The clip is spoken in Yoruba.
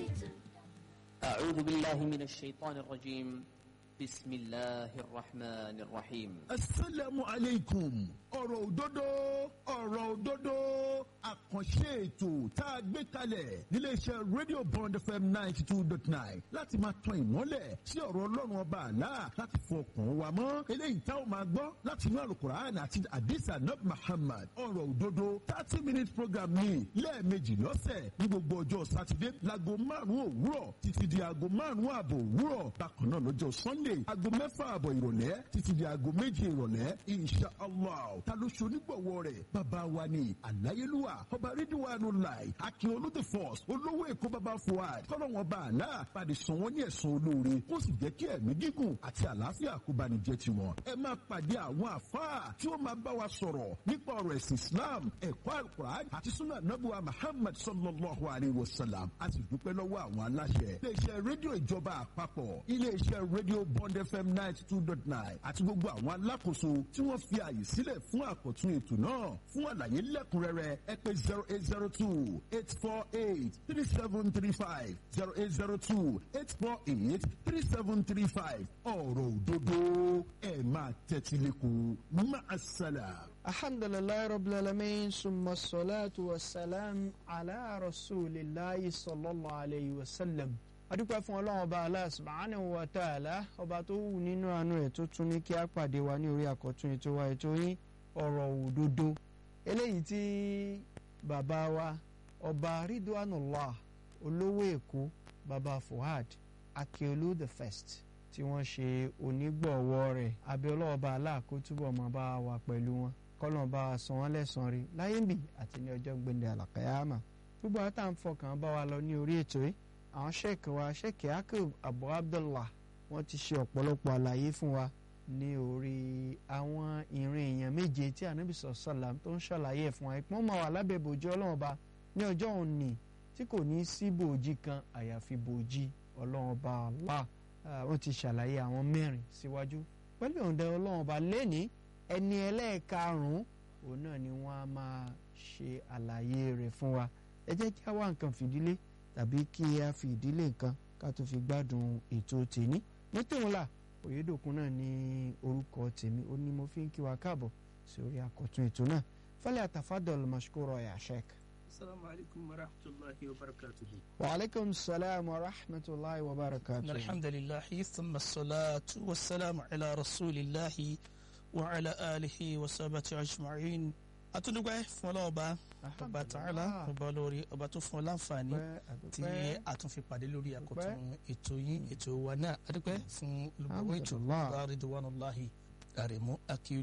أعوذ بالله من الشيطان الرجيم بسم الله الرحمن الرحيم asalaamu aleykum ọ̀rọ̀ òdodo ọ̀rọ̀ òdodo àkànṣe ètò tá a gbé kalẹ̀ níléeṣẹ́ radio bond fm ninety two dot nine láti máa tan ìmọ́lẹ̀ sí ọ̀rọ̀ ọlọ́run ọba àlá láti fọkàn wa mọ́ eléyìí tá a máa gbọ́ láti inú alukur'an àti adisa nab muhammad ọ̀rọ̀ òdodo thirty minute program ní lẹ́ẹ̀mejì lọ́sẹ̀ ní gbogbo ọjọ́ sátidé láago márùn-ún òwúrọ̀ títí di aago márùn-ún ààbò òwúrọ̀ bákan náà lọ́jọ́ sunday aago mẹ́fà ààbọ̀ ìrọ̀lẹ́ títí di aago méje ìrọ̀lẹ́ insha allah ta ló ṣe onígbọ̀wọ́ rẹ̀ bàbá wa ni àláyélúwà ọba rídíwánu láì akin olóde force olówó èkó bàbá fuad kọ́lọ́wọ́n bá àlá pàdé sàn wọ́n ní ẹ̀sán olóore kó sì jẹ́ kí ẹ̀mí gígùn àti àlàáfíà kó bá ní jẹ́ tiwọn. ẹ máa pàdé àwọn àfáà tí ó máa bá wa sọ̀rọ̀ nípa ọ̀rọ̀ ẹ̀sìn islam ẹ̀kọ́ alukur'an àti sunna nabuwa muhammad sallallahu alayhi wa sallam a sì dúpẹ́ lọ́wọ́ àwọn aláṣẹ. iléeṣẹ́ rédíò ìjọba àpapọ̀ iléeṣẹ́ rédíò bond fm ninety two dot nine àti gbogbo àwọn alákòóso tí wọ́n fi àyè sílẹ̀ fún àkọ́tún ètò náà fún àlàyé lẹ́kùnrẹ́rẹ́ ẹ pé zero eight zero two eight four eight three seven three five zero eight zero two eight four eight three seven three five ọ̀rọ̀ òdodo ẹ̀ máa tẹ́tí lẹ́kọ̀ọ́ máa ṣàlà. الحمد لله رب العالمين ثم الصلاة والسلام على رسول الله صلى الله عليه وسلم adúpẹ́ fún ọlọ́run ọba Allah subhanahu wa ta'ala ọba tó wù nínú àánú ẹ̀ tó tún ní kí á pàdé wa ní orí àkọ́tún ètò wa ètò yín ọ̀rọ̀ òdodo eléyìí tí bàbá wa ọba ridwanullah olówó èkó bàbá fuad akeolu the first tí wọ́n ṣe onígbọ̀wọ́ rẹ̀ abiola ọba Allah kó túbọ̀ máa bá wa pẹ̀lú wọn kọ́lọ́n bá wa san wọ́n lẹ́san rí láyé ń bì àti ní ọjọ́ gbẹ̀ndẹ̀ àlàkàyàmà gbogbo àwọn tá à ń fọkàn bá wa lọ ní orí ètò yìí àwọn sheik wa sheik akub abu abdullah wọ́n ti ṣe ọ̀pọ̀lọpọ̀ àlàyé fún wa ní orí àwọn ìrìn èèyàn méje tí anabi sọ̀sọ̀làm tó ń ṣàlàyé ẹ̀ fún wa ìpọ́n máa wà lábẹ́ bòjú ọlọ́run ọba ní ọjọ́ òní tí kò ní sí bòójì kan àyàfi bòójì ọlọ́run ọba Allah wọ́n ti ṣàlàyé àwọn mẹ́rin síwájú pẹ̀lú ìhùndẹ ọlọ́run ọba lẹ́ni ẹni ẹlẹ́ẹ̀karùn-ún òun náà ni wọ́n á máa ṣe àlàyé rẹ̀ fún wa ẹ jẹ́ kí a wá nǹkan fìdílé tàbí kí a fi ìdílé nǹkan ká tó fi gbádùn ètò tèmi ní tòun là òyedòkun náà ní orúkọ tèmi ó ní mo fi ń kí wa káàbọ̀ sórí àkọ́tún ètò náà fẹ́lẹ́ àtàfádọ́lù mashkuro ya sheik. السلام عليكم ورحمة الله وبركاته وعليكم السلام ورحمة الله وبركاته الحمد لله ثم الصلاة والسلام على رسول الله وعلى آله وصحبه أجمعين atúndúgbẹ́ fún ọlọ́ọ̀ba ọba tààlà ọba olórí ọba tó fún ọ láǹfààní tí a tún fi pàdé lórí àkọ́tún ètò yín ètò wa náà adúpẹ́ fún olùgbòwò ètò bá ridwanullahi àrẹ̀mú akíyú